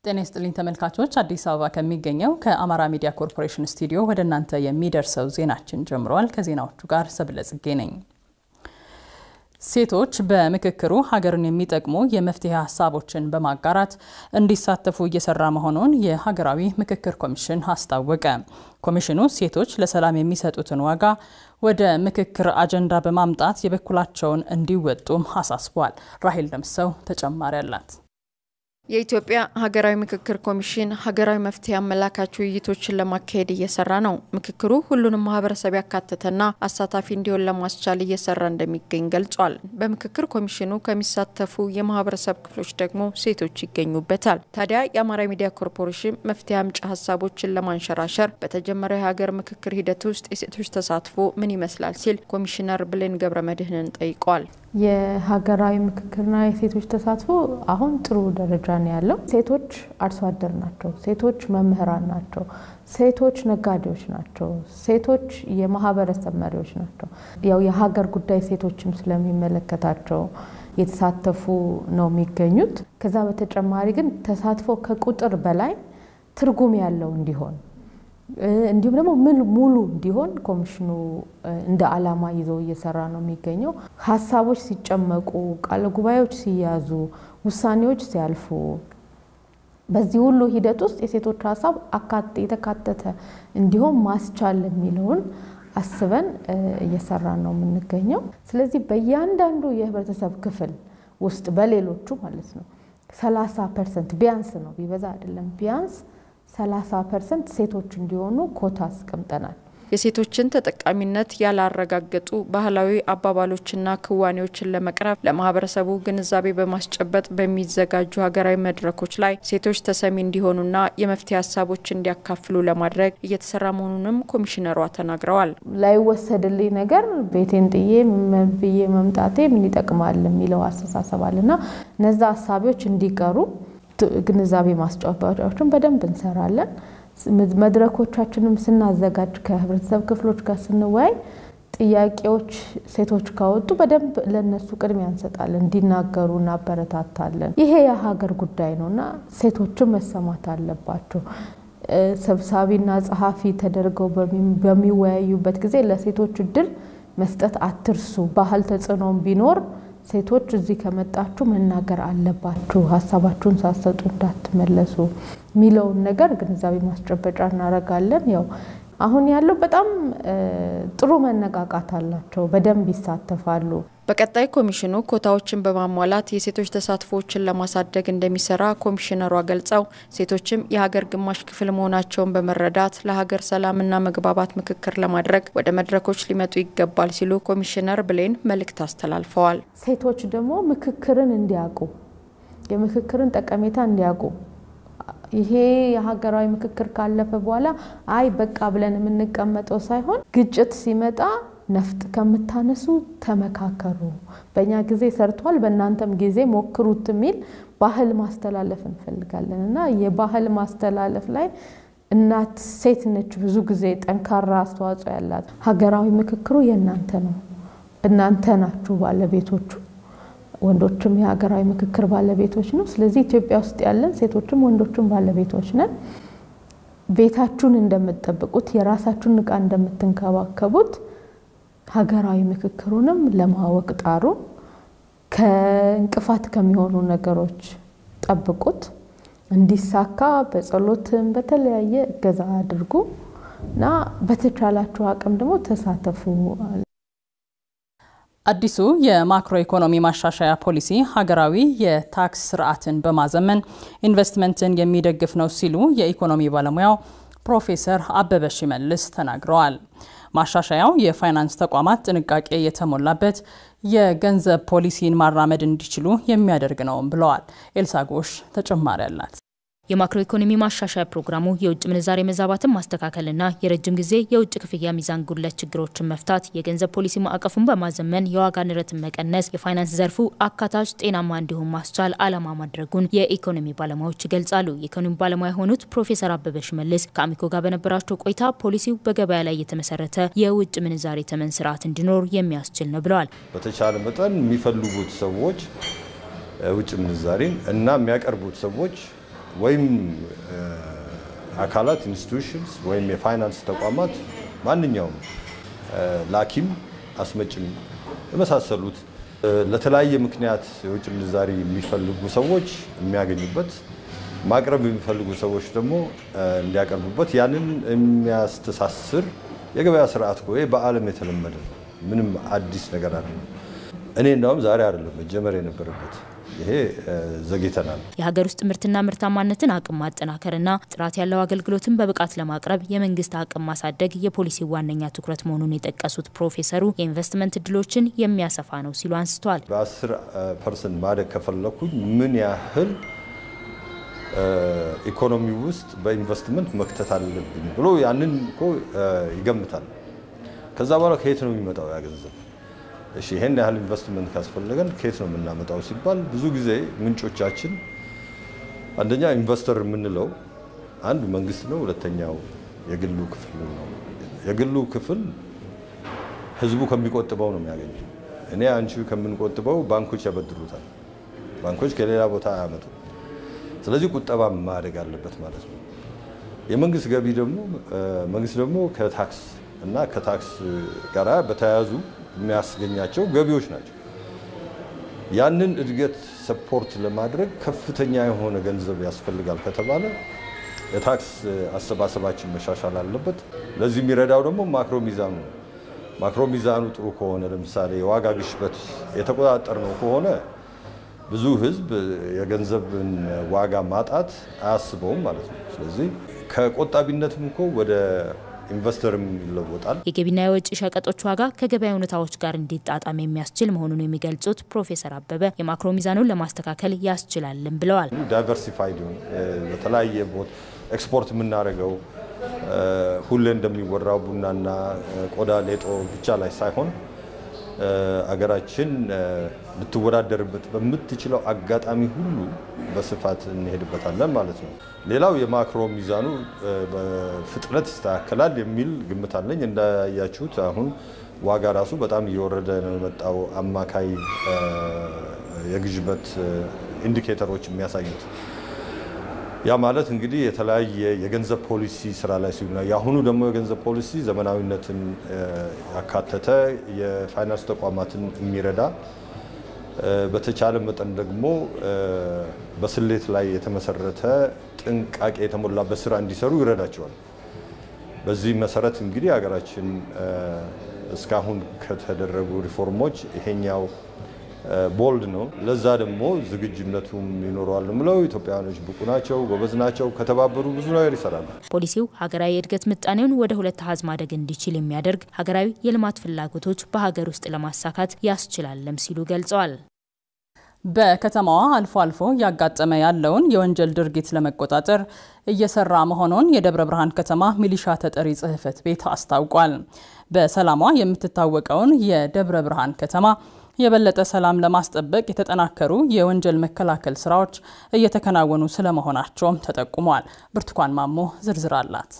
ጤና ይስጥልኝ ተመልካቾች፣ አዲስ አበባ ከሚገኘው ከአማራ ሚዲያ ኮርፖሬሽን ስቱዲዮ ወደ እናንተ የሚደርሰው ዜናችን ጀምረዋል። ከዜናዎቹ ጋር ሰብለ ጽጌ ነኝ። ሴቶች በምክክሩ ሀገርን የሚጠቅሙ የመፍትሄ ሀሳቦችን በማጋራት እንዲሳተፉ እየሰራ መሆኑን የሀገራዊ ምክክር ኮሚሽን አስታወቀ። ኮሚሽኑ ሴቶች ለሰላም የሚሰጡትን ዋጋ ወደ ምክክር አጀንዳ በማምጣት የበኩላቸውን እንዲወጡም አሳስቧል። ራሄል ደምሰው ተጨማሪ አላት። የኢትዮጵያ ሀገራዊ ምክክር ኮሚሽን ሀገራዊ መፍትሄ አመላካች ውይይቶችን ለማካሄድ እየሰራ ነው። ምክክሩ ሁሉንም ማህበረሰብ ያካተተና አሳታፊ እንዲሆን ለማስቻል እየሰራ እንደሚገኝ ገልጿል። በምክክር ኮሚሽኑ ከሚሳተፉ የማህበረሰብ ክፍሎች ደግሞ ሴቶች ይገኙበታል። ታዲያ የአማራ ሚዲያ ኮርፖሬሽን መፍትሄ አምጪ ሀሳቦችን ለማንሸራሸር በተጀመረው የሀገር ምክክር ሂደት ውስጥ የሴቶች ተሳትፎ ምን ይመስላል ሲል ኮሚሽነር ብሌን ገብረ መድህንን ጠይቋል። የሀገራዊ ምክክርና የሴቶች ተሳትፎ አሁን ጥሩ ደረጃ ነው ያለው። ሴቶች አርሶ አደር ናቸው። ሴቶች መምህራን ናቸው። ሴቶች ነጋዴዎች ናቸው። ሴቶች የማህበረሰብ መሪዎች ናቸው። ያው የሀገር ጉዳይ ሴቶችም ስለሚመለከታቸው የተሳተፉ ነው የሚገኙት። ከዛ በተጨማሪ ግን ተሳትፎ ከቁጥር በላይ ትርጉም ያለው እንዲሆን እንዲሁም ደግሞ ሙሉ እንዲሆን ኮሚሽኑ እንደ ዓላማ ይዞ እየሰራ ነው የሚገኘው። ሀሳቦች ሲጨመቁ፣ ቃለ ጉባኤዎች ሲያዙ፣ ውሳኔዎች ሲያልፉ በዚህ ሁሉ ሂደት ውስጥ የሴቶች ሀሳብ የተካተተ እንዲሆን ማስቻል የሚለውን አስበን እየሰራን ነው የምንገኘው። ስለዚህ በእያንዳንዱ የህብረተሰብ ክፍል ውስጥ በሌሎቹ ማለት ነው ሰላሳ ፐርሰንት ቢያንስ ነው ቢበዛ አይደለም ቢያንስ 30 ፐርሰንት ሴቶች እንዲሆኑ ኮታ አስቀምጠናል። የሴቶችን ተጠቃሚነት ያላረጋገጡ ባህላዊ አባባሎችና ክዋኔዎችን ለመቅረፍ ለማህበረሰቡ ግንዛቤ በማስጨበጥ በሚዘጋጁ ሀገራዊ መድረኮች ላይ ሴቶች ተሰሚ እንዲሆኑና የመፍትሄ ሀሳቦች እንዲያካፍሉ ለማድረግ እየተሰራ መሆኑንም ኮሚሽነሯ ተናግረዋል። ላይወሰድልኝ ነገር ቤቴን ጥዬ ብዬ መምጣቴ ምን ይጠቅማል የሚለው አስተሳሰብ አለና እነዛ ሀሳቢዎች እንዲቀሩ ግንዛቤ ማስጨበጫዎችን በደንብ እንሰራለን። መድረኮቻችንም ስናዘጋጅ ከህብረተሰብ ክፍሎች ጋር ስንወያይ ጥያቄዎች ሴቶች ካወጡ በደንብ ለነሱ ቅድሚያ እንሰጣለን፣ እንዲናገሩ እናበረታታለን። ይሄ የሀገር ጉዳይ ነው እና ሴቶችም መሰማት አለባቸው። ሰብሳቢና ጸሐፊ ተደርገው በሚወያዩበት ጊዜ ለሴቶች እድል መስጠት አትርሱ። ባህል ተጽዕኖም ቢኖር ሴቶች እዚህ ከመጣችሁ መናገር አለባችሁ፣ ሀሳባችሁን ሳሰጡ እንዳትመለሱ የሚለውን ነገር ግንዛቤ ማስጨበጫ እናደርጋለን። ያው አሁን ያለው በጣም ጥሩ መነቃቃት አላቸው፣ በደንብ ይሳተፋሉ። በቀጣይ ኮሚሽኑ ኮታዎችን በማሟላት የሴቶች ተሳትፎዎችን ለማሳደግ እንደሚሰራ ኮሚሽነሯ ገልጸው ሴቶችም የሀገር ግማሽ ክፍል መሆናቸውን በመረዳት ለሀገር ሰላምና መግባባት ምክክር ለማድረግ ወደ መድረኮች ሊመጡ ይገባል ሲሉ ኮሚሽነር ብሌን መልእክት አስተላልፈዋል። ሴቶች ደግሞ ምክክርን እንዲያውቁ የምክክርን ጠቀሜታ እንዲያውቁ ይሄ የሀገራዊ ምክክር ካለፈ በኋላ አይ በቃ ብለን የምንቀመጠው ሳይሆን ግጭት ሲመጣ ነፍጥ ከምታነሱ ተመካከሩ፣ በእኛ ጊዜ ሰርቷል፣ በእናንተም ጊዜ ሞክሩት የሚል ባህል ማስተላለፍ እንፈልጋለን እና የባህል ማስተላለፍ ላይ እናት ሴት ነች ብዙ ጊዜ ጠንካራ አስተዋጽኦ ያላት። ሀገራዊ ምክክሩ የእናንተ ነው፣ እናንተ ናችሁ ባለቤቶቹ። ወንዶችም የሀገራዊ ምክክር ባለቤቶች ነው። ስለዚህ ኢትዮጵያ ውስጥ ያለን ሴቶችም ወንዶችም ባለቤቶች ነን። ቤታችሁን እንደምትጠብቁት የራሳችሁን እቃ እንደምትንከባከቡት ሀገራዊ ምክክሩንም ለማወቅ ጣሩ። ከእንቅፋት ከሚሆኑ ነገሮች ጠብቁት። እንዲሳካ በጸሎትም በተለያየ እገዛ አድርጉ እና በተቻላችሁ አቅም ደግሞ ተሳተፉ። አዲሱ የማክሮ ኢኮኖሚ ማሻሻያ ፖሊሲ ሀገራዊ የታክስ ስርዓትን በማዘመን ኢንቨስትመንትን የሚደግፍ ነው ሲሉ የኢኮኖሚ ባለሙያው ፕሮፌሰር አበበ ሽመልስ ተናግረዋል። ማሻሻያው የፋይናንስ ተቋማት ጥንቃቄ የተሞላበት የገንዘብ ፖሊሲን ማራመድ እንዲችሉ የሚያደርግ ነውም ብለዋል። ኤልሳ ጎሽ ተጨማሪ አላት። የማክሮ ኢኮኖሚ ማሻሻያ ፕሮግራሙ የውጭ ምንዛሬ መዛባትን ማስተካከልና የረጅም ጊዜ የውጭ ክፍያ ሚዛን ጉድለት ችግሮችን መፍታት፣ የገንዘብ ፖሊሲ ማዕቀፉን በማዘመን የዋጋ ንረትን መቀነስ፣ የፋይናንስ ዘርፉ አካታች ጤናማ እንዲሆን ማስቻል ዓላማ ማድረጉን የኢኮኖሚ ባለሙያዎች ይገልጻሉ። የኢኮኖሚ ባለሙያ የሆኑት ፕሮፌሰር አበበ ሽመልስ ከአሚኮ ጋር በነበራቸው ቆይታ ፖሊሲው በገበያ ላይ የተመሰረተ የውጭ ምንዛሬ ተመን ስርዓት እንዲኖር የሚያስችል ነው ብለዋል። በተቻለ መጠን የሚፈልጉት ሰዎች ውጭ ምንዛሬን እና የሚያቀርቡት ሰዎች ወይም አካላት ኢንስቲቱሽንስ ወይም የፋይናንስ ተቋማት ማንኛውም ላኪም አስመጭም የመሳሰሉት ለተለያየ ምክንያት የውጭ ምንዛሪ የሚፈልጉ ሰዎች የሚያገኙበት ማቅረብ የሚፈልጉ ሰዎች ደግሞ እንዲያቀርቡበት ያንን የሚያስተሳስር የገበያ ስርዓት እኮ በዓለም የተለመደ ነው። ምንም አዲስ ነገር አይደለም። እኔ እንዳውም ዛሬ አይደለም መጀመር የነበረበት ይሄ ዘግይተናል። የሀገር ውስጥ ምርትና ምርታማነትን አቅም ማጠናከርና ጥራት ያለው አገልግሎትን በብቃት ለማቅረብ የመንግስት አቅም ማሳደግ የፖሊሲ ዋነኛ ትኩረት መሆኑን የጠቀሱት ፕሮፌሰሩ የኢንቨስትመንት እድሎችን የሚያሰፋ ነው ሲሉ አንስተዋል። በ10 ፐርሰንት ማደግ ከፈለኩኝ ምን ያህል ኢኮኖሚ ውስጥ በኢንቨስትመንት መክተት አለብኝ ብሎ ያንን እኮ ይገምታል። ከዛ በኋላ ከየት ነው የሚመጣው ያ ገንዘብ? እሺ ይሄን ያህል ኢንቨስትመንት ካስፈለገን ከየት ነው የምናመጣው ሲባል ብዙ ጊዜ ምንጮቻችን አንደኛ ኢንቨስተር የምንለው አንዱ መንግስት ነው፣ ሁለተኛው የግሉ ክፍል ነው። የግሉ ክፍል ህዝቡ ከሚቆጥበው ነው የሚያገኘው። እኔ አንቺ ከምንቆጥበው ባንኮች ያበድሩታል። ባንኮች ከሌላ ቦታ አያመጡ። ስለዚህ ቁጠባ ማደግ አለበት ማለት ነው። የመንግስት ገቢ ደግሞ መንግስት ደግሞ ከታክስ እና ከታክስ ጋር በተያያዙ የሚያስገኛቸው ገቢዎች ናቸው። ያንን እድገት ሰፖርት ለማድረግ ከፍተኛ የሆነ ገንዘብ ያስፈልጋል ከተባለ የታክስ አሰባሰባችን መሻሻል አለበት። ለዚህ የሚረዳው ደግሞ ማክሮ ሚዛኑ ነው። ማክሮ ሚዛኑ ጥሩ ከሆነ ለምሳሌ የዋጋ ግሽበት የተቆጣጠር ነው ከሆነ ብዙ ህዝብ የገንዘብን ዋጋ ማጣት አያስበውም ማለት ነው። ስለዚህ ከቆጣቢነትም እኮ ወደ ኢንቨስተርም ይለወጣል። የገቢና የወጪ ሸቀጦች ዋጋ ከገበያ ሁኔታዎች ጋር እንዲጣጣም የሚያስችል መሆኑን የሚገልጹት ፕሮፌሰር አበበ የማክሮ ሚዛኑን ለማስተካከል ያስችላልን ብለዋል። ዳይቨርሲፋይድ በተለያየ ቦታ ኤክስፖርት የምናደርገው ሁሌ እንደሚወራው ቡናና ቆዳ ሌጦ ብቻ ላይ ሳይሆን አገራችን ልትወዳደርበት በምትችለው አጋጣሚ ሁሉ በስፋት እንሄድበታለን ማለት ነው። ሌላው የማክሮ ሚዛኑ በፍጥነት ይስተካከላል የሚል ግምት አለኝ። እንዳያችሁት አሁን ዋጋ ራሱ በጣም እየወረደ ነው የመጣው። አማካይ የግሽበት ኢንዲኬተሮች የሚያሳዩት ያ ማለት እንግዲህ የተለያየ የገንዘብ ፖሊሲ ስራ ላይ ሲሆን የአሁኑ ደግሞ የገንዘብ ፖሊሲ ዘመናዊነትን ያካተተ የፋይናንስ ተቋማትን የሚረዳ በተቻለ መጠን ደግሞ በስሌት ላይ የተመሰረተ ጥንቃቄ የተሞላበት ስራ እንዲሰሩ ይረዳቸዋል። በዚህ መሰረት እንግዲህ ሀገራችን እስካሁን ከተደረጉ ሪፎርሞች ይሄኛው ቦልድ ነው። ለዛ ደግሞ ዝግጁነቱም ይኖረዋል ምለው ኢትዮጵያውያኖች ብቁ ናቸው፣ ጎበዝ ናቸው። ከተባበሩ ብዙ ነገር ይሰራሉ። ፖሊሲው ሀገራዊ የእድገት ምጣኔውን ወደ ሁለት አሃዝ ማደግ እንዲችል የሚያደርግ ሀገራዊ የልማት ፍላጎቶች በሀገር ውስጥ ለማሳካት ያስችላለም ሲሉ ገልጸዋል። በከተማዋ አልፎ አልፎ እያጋጠመ ያለውን የወንጀል ድርጊት ለመቆጣጠር እየሰራ መሆኑን የደብረ ብርሃን ከተማ ሚሊሻ ተጠሪ ጽሕፈት ቤት አስታውቋል። በሰላሟ የምትታወቀውን የደብረ ብርሃን ከተማ የበለጠ ሰላም ለማስጠበቅ የተጠናከሩ የወንጀል መከላከል ስራዎች እየተከናወኑ ስለመሆናቸውም ተጠቁሟል። ብርቱካን ማሞ ዝርዝር አላት።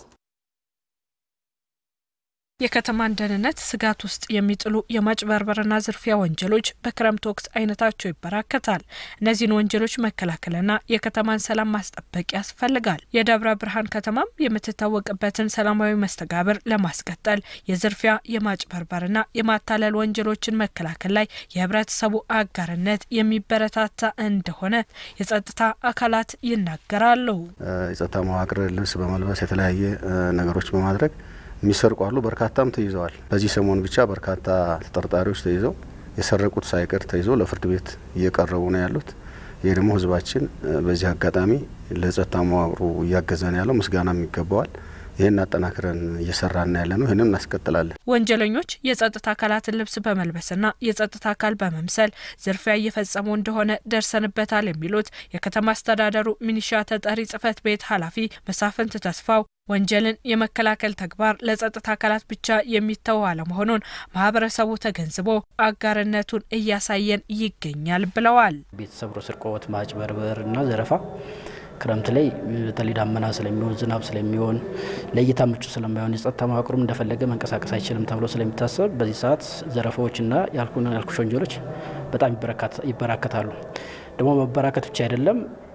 የከተማን ደህንነት ስጋት ውስጥ የሚጥሉ የማጭበርበርና ዝርፊያ ወንጀሎች በክረምት ወቅት አይነታቸው ይበራከታል። እነዚህን ወንጀሎች መከላከልና የከተማን ሰላም ማስጠበቅ ያስፈልጋል። የደብረ ብርሃን ከተማም የምትታወቅበትን ሰላማዊ መስተጋብር ለማስቀጠል የዝርፊያ የማጭበርበርና የማታለል ወንጀሎችን መከላከል ላይ የህብረተሰቡ አጋርነት የሚበረታታ እንደሆነ የጸጥታ አካላት ይናገራሉ። የጸጥታ መዋቅር ልብስ በመልበስ የተለያየ ነገሮች በማድረግ የሚሰርቁ አሉ። በርካታም ተይዘዋል። በዚህ ሰሞን ብቻ በርካታ ተጠርጣሪዎች ተይዘው የሰረቁት ሳይቀር ተይዘው ለፍርድ ቤት እየቀረቡ ነው ያሉት። ይህ ደግሞ ህዝባችን በዚህ አጋጣሚ ለጸጥታ መዋቅሩ እያገዘን ያለው ምስጋናም ይገባዋል። ይህን አጠናክረን እየሰራን ያለ ነው። ይህንን እናስቀጥላለን። ወንጀለኞች የጸጥታ አካላትን ልብስ በመልበስና የጸጥታ አካል በመምሰል ዝርፊያ እየፈጸሙ እንደሆነ ደርሰንበታል የሚሉት የከተማ አስተዳደሩ ሚኒሻ ተጠሪ ጽህፈት ቤት ኃላፊ መሳፍንት ተስፋው ወንጀልን የመከላከል ተግባር ለጸጥታ አካላት ብቻ የሚተው አለመሆኑን ማህበረሰቡ ተገንዝቦ አጋርነቱን እያሳየን ይገኛል ብለዋል። ቤት ሰብሮ ስርቆት፣ ማጭበርበር እና ዘረፋ ክረምት ላይ በተለይ ዳመና ስለሚሆን ዝናብ ስለሚሆን ለእይታ ምቹ ስለማይሆን የጸጥታ መዋቅሩም እንደፈለገ መንቀሳቀስ አይችልም ተብሎ ስለሚታሰብ በዚህ ሰዓት ዘረፋዎችና ያልኩሽ ወንጀሎች በጣም ይበራከታሉ። ደግሞ መበራከት ብቻ አይደለም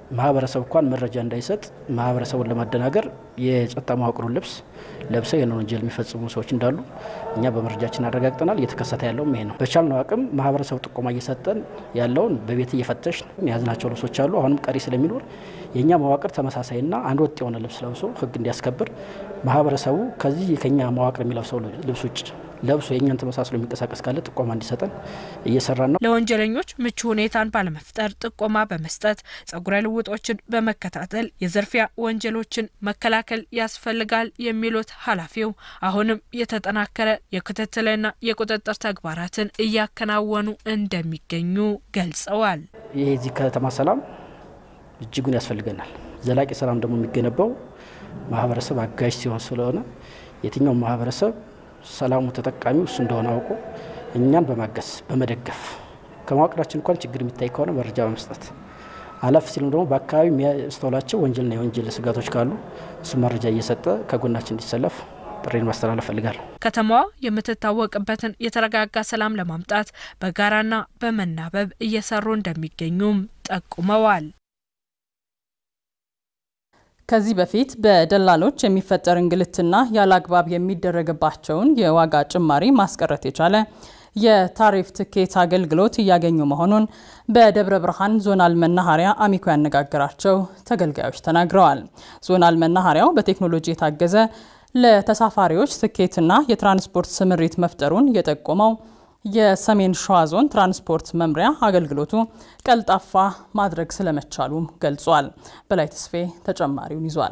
ማህበረሰብ እንኳን መረጃ እንዳይሰጥ ማህበረሰቡን ለማደናገር የጸጥታ መዋቅሩን ልብስ ለብሰው ይህን ወንጀል የሚፈጽሙ ሰዎች እንዳሉ እኛ በመረጃችን አረጋግጠናል። እየተከሰተ ያለውም ይሄ ነው። በቻልነው አቅም ማህበረሰቡ ጥቆማ እየሰጠን ያለውን በቤት እየፈተሽ የያዝናቸው ልብሶች አሉ። አሁንም ቀሪ ስለሚኖር የእኛ መዋቅር ተመሳሳይና አንድ ወጥ የሆነ ልብስ ለብሶ ህግ እንዲያስከብር ማህበረሰቡ ከዚህ ከኛ መዋቅር የሚለብሰው ልብስ ውጭ ለብሶ የእኛን ተመሳስሎ የሚንቀሳቀስ ካለ ጥቆማ እንዲሰጠን እየሰራን ነው። ለወንጀለኞች ምቹ ሁኔታን ባለመፍጠር ጥቆማ በመስጠት ጸጉረ ልውጦችን በመከታተል የዝርፊያ ወንጀሎችን መከላከል ያስፈልጋል የሚሉት ኃላፊው አሁንም የተጠናከረ የክትትልና የቁጥጥር ተግባራትን እያከናወኑ እንደሚገኙ ገልጸዋል። ይህ የዚህ ከተማ ሰላም እጅጉን ያስፈልገናል። ዘላቂ ሰላም ደግሞ የሚገነባው ማህበረሰብ አጋዥ ሲሆን ስለሆነ የትኛውም ማህበረሰብ ሰላሙ ተጠቃሚው እሱ እንደሆነ አውቆ እኛን በማገዝ በመደገፍ ከመዋቅራችን እንኳን ችግር የሚታይ ከሆነ መረጃ በመስጠት አለፍ ሲልም ደግሞ በአካባቢ የሚያስተውላቸው ወንጀልና የወንጀል ስጋቶች ካሉ እሱ መረጃ እየሰጠ ከጎናችን እንዲሰለፍ ጥሬን ማስተላለፍ ፈልጋለሁ። ከተማዋ የምትታወቅበትን የተረጋጋ ሰላም ለማምጣት በጋራና በመናበብ እየሰሩ እንደሚገኙም ጠቁመዋል። ከዚህ በፊት በደላሎች የሚፈጠር እንግልትና ያለ አግባብ የሚደረግባቸውን የዋጋ ጭማሪ ማስቀረት የቻለ የታሪፍ ትኬት አገልግሎት እያገኙ መሆኑን በደብረ ብርሃን ዞናል መናኸሪያ አሚኮ ያነጋገራቸው ተገልጋዮች ተናግረዋል። ዞናል መናኸሪያው በቴክኖሎጂ የታገዘ ለተሳፋሪዎች ትኬትና የትራንስፖርት ስምሪት መፍጠሩን የጠቆመው የሰሜን ሸዋ ዞን ትራንስፖርት መምሪያ አገልግሎቱ ቀልጣፋ ማድረግ ስለመቻሉም ገልጿል። በላይ ተስፌ ተጨማሪውን ይዟል።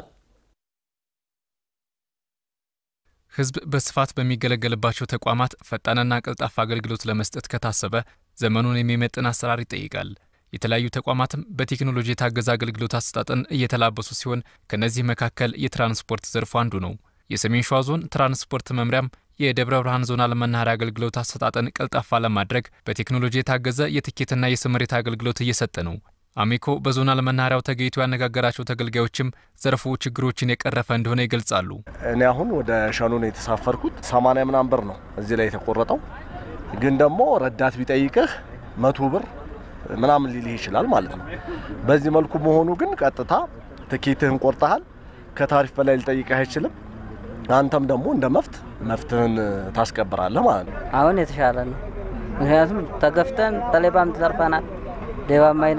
ሕዝብ በስፋት በሚገለገልባቸው ተቋማት ፈጣንና ቀልጣፋ አገልግሎት ለመስጠት ከታሰበ ዘመኑን የሚመጥን አሰራር ይጠይቃል። የተለያዩ ተቋማትም በቴክኖሎጂ የታገዘ አገልግሎት አሰጣጥን እየተላበሱ ሲሆን ከእነዚህ መካከል የትራንስፖርት ዘርፉ አንዱ ነው። የሰሜን ሸዋ ዞን ትራንስፖርት መምሪያም የደብረ ብርሃን ዞናል መናኸሪያ አገልግሎት አሰጣጥን ቀልጣፋ ለማድረግ በቴክኖሎጂ የታገዘ የትኬትና የስምሪት አገልግሎት እየሰጠ ነው። አሚኮ በዞናል መናኸሪያው ተገኝቶ ያነጋገራቸው ተገልጋዮችም ዘርፉ ችግሮችን የቀረፈ እንደሆነ ይገልጻሉ። እኔ አሁን ወደ ሸኖ ነው የተሳፈርኩት። ሰማንያ ምናምን ብር ነው እዚህ ላይ የተቆረጠው። ግን ደግሞ ረዳት ቢጠይቅህ መቶ ብር ምናምን ሊልህ ይችላል ማለት ነው። በዚህ መልኩ መሆኑ ግን ቀጥታ ትኬትህን ቆርጠሃል። ከታሪፍ በላይ ሊጠይቅህ አይችልም። አንተም ደግሞ እንደ መፍት መፍትህን ታስከብራለህ ማለት ነው። አሁን የተሻለ ነው። ምክንያቱም ተገፍተን ተሌባም ተዘርፈናል። ሌባም አይነ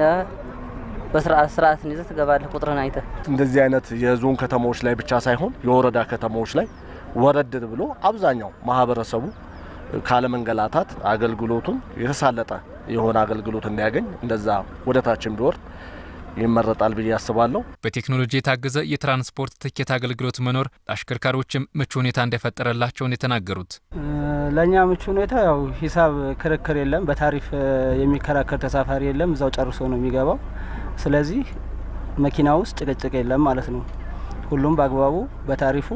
በስርዓት ስርዓትን ይዘህ ትገባለህ። ቁጥርን አይተህ እንደዚህ አይነት የዞን ከተማዎች ላይ ብቻ ሳይሆን የወረዳ ከተማዎች ላይ ወረድ ብሎ አብዛኛው ማህበረሰቡ ካለመንገላታት አገልግሎቱን የተሳለጠ የሆነ አገልግሎት እንዲያገኝ እንደዛ ወደ ታችን ቢወርድ ይመረጣል ብዬ አስባለሁ። በቴክኖሎጂ የታገዘ የትራንስፖርት ትኬት አገልግሎት መኖር ለአሽከርካሪዎችም ምቹ ሁኔታ እንደፈጠረላቸውን የተናገሩት ለእኛ ምቹ ሁኔታ ያው ሂሳብ ክርክር የለም። በታሪፍ የሚከራከር ተሳፋሪ የለም። እዛው ጨርሶ ነው የሚገባው። ስለዚህ መኪና ውስጥ ጭቅጭቅ የለም ማለት ነው። ሁሉም በአግባቡ በታሪፉ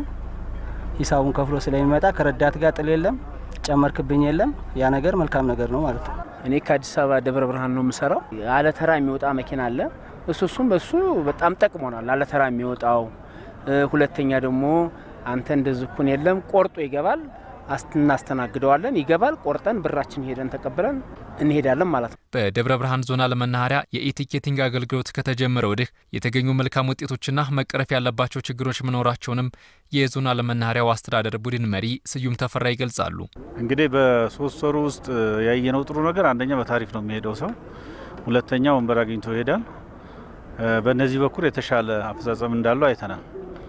ሂሳቡን ከፍሎ ስለሚመጣ ከረዳት ጋር ጥል የለም፣ ጨመርክብኝ የለም። ያ ነገር መልካም ነገር ነው ማለት ነው። እኔ ከአዲስ አበባ ደብረ ብርሃን ነው የምሰራው። አለተራ የሚወጣ መኪና አለ። እሱ እሱም በሱ በጣም ጠቅሞናል። አለተራ የሚወጣው ሁለተኛ ደግሞ አንተ እንደዝኩን የለም ቆርጦ ይገባል። እናስተናግደዋለን። ይገባል። ቆርጠን ብራችን ሄደን ተቀብለን እንሄዳለን ማለት ነው። በደብረ ብርሃን ዞናል መናኸሪያ የኢቲኬቲንግ አገልግሎት ከተጀመረ ወዲህ የተገኙ መልካም ውጤቶችና መቀረፍ ያለባቸው ችግሮች መኖራቸውንም የዞናል መናኸሪያው አስተዳደር ቡድን መሪ ስዩም ተፈራ ይገልጻሉ። እንግዲህ በሶስት ወሩ ውስጥ ያየነው ጥሩ ነገር አንደኛ በታሪፍ ነው የሚሄደው ሰው፣ ሁለተኛ ወንበር አግኝቶ ይሄዳል። በእነዚህ በኩል የተሻለ አፈጻጸም እንዳለው አይተናል።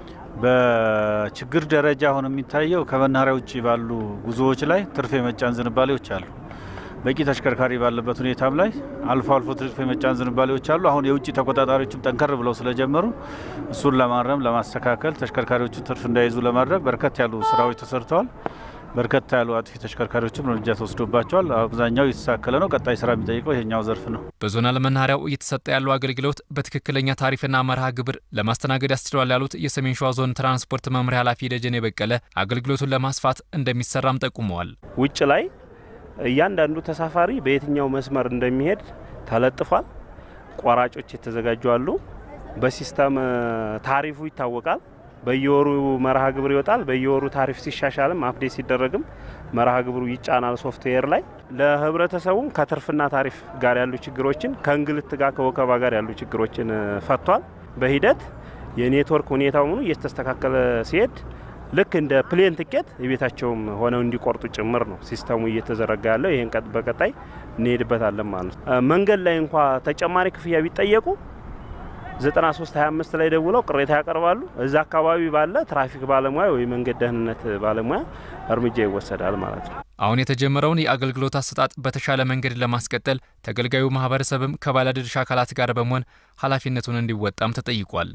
በችግር ደረጃ አሁን የሚታየው ከመናኸሪያ ውጭ ባሉ ጉዞዎች ላይ ትርፍ የመጫን ዝንባሌዎች አሉ። በቂ ተሽከርካሪ ባለበት ሁኔታም ላይ አልፎ አልፎ ትርፍ የመጫን ዝንባሌዎች አሉ። አሁን የውጭ ተቆጣጣሪዎችም ጠንከር ብለው ስለጀመሩ እሱን ለማረም ለማስተካከል፣ ተሽከርካሪዎቹ ትርፍ እንዳይዙ ለማድረግ በርከት ያሉ ስራዎች ተሰርተዋል። በርከት ያሉ አጥፊ ተሽከርካሪዎችም እርምጃ ተወስዶባቸዋል። አብዛኛው የተሳከለ ነው። ቀጣይ ስራ የሚጠይቀው ይሄኛው ዘርፍ ነው። በዞናል መናኸሪያው እየተሰጠ ያለው አገልግሎት በትክክለኛ ታሪፍና መርሃ ግብር ለማስተናገድ ያስችለዋል ያሉት የሰሜን ሸዋ ዞን ትራንስፖርት መምሪያ ኃላፊ ደጀኔ በቀለ አገልግሎቱን ለማስፋት እንደሚሰራም ጠቁመዋል። ውጭ ላይ እያንዳንዱ ተሳፋሪ በየትኛው መስመር እንደሚሄድ ተለጥፏል። ቆራጮች የተዘጋጁ አሉ። በሲስተም ታሪፉ ይታወቃል። በየወሩ መርሃ ግብር ይወጣል። በየወሩ ታሪፍ ሲሻሻልም አፕዴት ሲደረግም መርሃ ግብሩ ይጫናል ሶፍትዌር ላይ። ለህብረተሰቡም ከትርፍና ታሪፍ ጋር ያሉ ችግሮችን ከእንግልት ጋር ከወከባ ጋር ያሉ ችግሮችን ፈቷል። በሂደት የኔትወርክ ሁኔታው ምኑ እየተስተካከለ ሲሄድ ልክ እንደ ፕሌን ትኬት የቤታቸውም ሆነው እንዲቆርጡ ጭምር ነው ሲስተሙ እየተዘረጋ ያለው። ይህን በቀጣይ እንሄድበታለን ማለት ነው። መንገድ ላይ እንኳ ተጨማሪ ክፍያ ቢጠየቁ 9325 ላይ ደውለው ቅሬታ ያቀርባሉ። እዛ አካባቢ ባለ ትራፊክ ባለሙያ ወይ መንገድ ደህንነት ባለሙያ እርምጃ ይወሰዳል ማለት ነው። አሁን የተጀመረውን የአገልግሎት አሰጣጥ በተሻለ መንገድ ለማስቀጠል ተገልጋዩ ማህበረሰብም ከባለድርሻ አካላት ጋር በመሆን ኃላፊነቱን እንዲወጣም ተጠይቋል።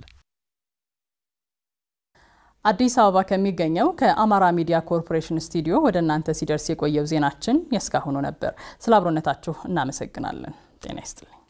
አዲስ አበባ ከሚገኘው ከአማራ ሚዲያ ኮርፖሬሽን ስቱዲዮ ወደ እናንተ ሲደርስ የቆየው ዜናችን የእስካሁኑ ነበር። ስለ አብሮነታችሁ እናመሰግናለን። ጤና ይስጥልኝ።